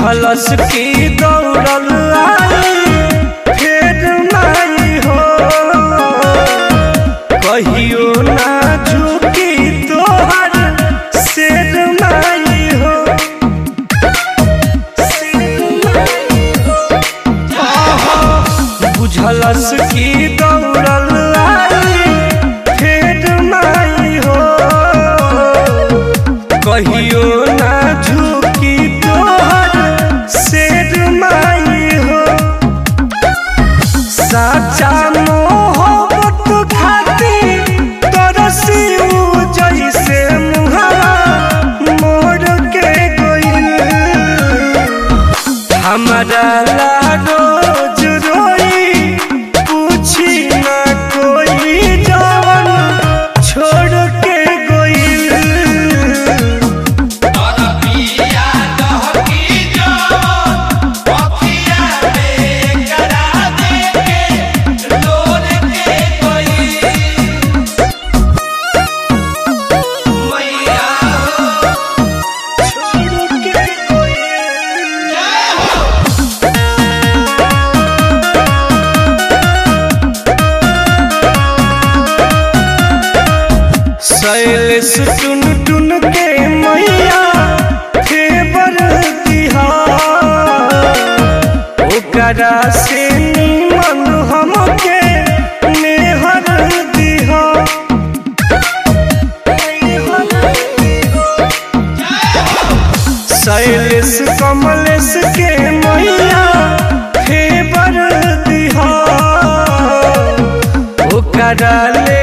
बुझलस की दौड़ल आई फेर माई हो कहियो ना झुकी तोहर शेर माई हो बुझलस की दौड़ल आई फेर माई हो कहियो ना झुकी तोहर शेर माई हो साचा मोहब्बत खातिर तरसी उ जैसे मुहावा मोड़ के गइल हमारा ला रोज रोई पूछी ना कोई जवन छोड़ के गइल छोड़ के गइल शैलेश टुन टुन के मैया फेवर दिहा ओकरा से निमन हमके नेहर दिहा शैलेश कमलेश के मैया फेवर दिहा ओकरा ले